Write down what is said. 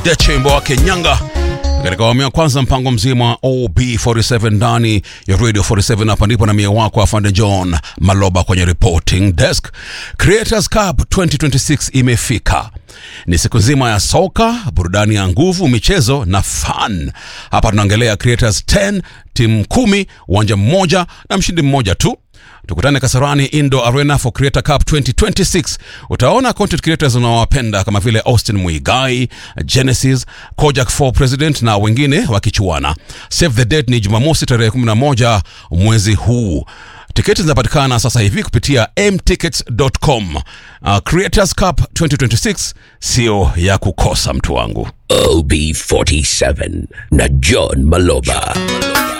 Deche wimbo wake Nyanga katika awamu ya kwanza mpango mzima wa OB47 ndani ya Radio 47. Hapa ndipo na mie wako afande John Maloba kwenye reporting desk. Creators Cup 2026 imefika. Ni siku nzima ya soka, burudani ya nguvu, michezo na fun. Hapa tunaongelea Creators 10, timu kumi, uwanja mmoja na mshindi mmoja tu. Tukutane Kasarani Indo Arena for Creator Cup 2026. Utaona content creators unaowapenda kama vile Austin Muigai, Genesis, Kojak for President na wengine wakichuana. Save the date ni Jumamosi tarehe 11 mwezi huu. Tiketi zinapatikana sasa hivi kupitia mtickets.com. Uh, Creators Cup 2026 sio ya kukosa mtu wangu. OB47 na John Maloba.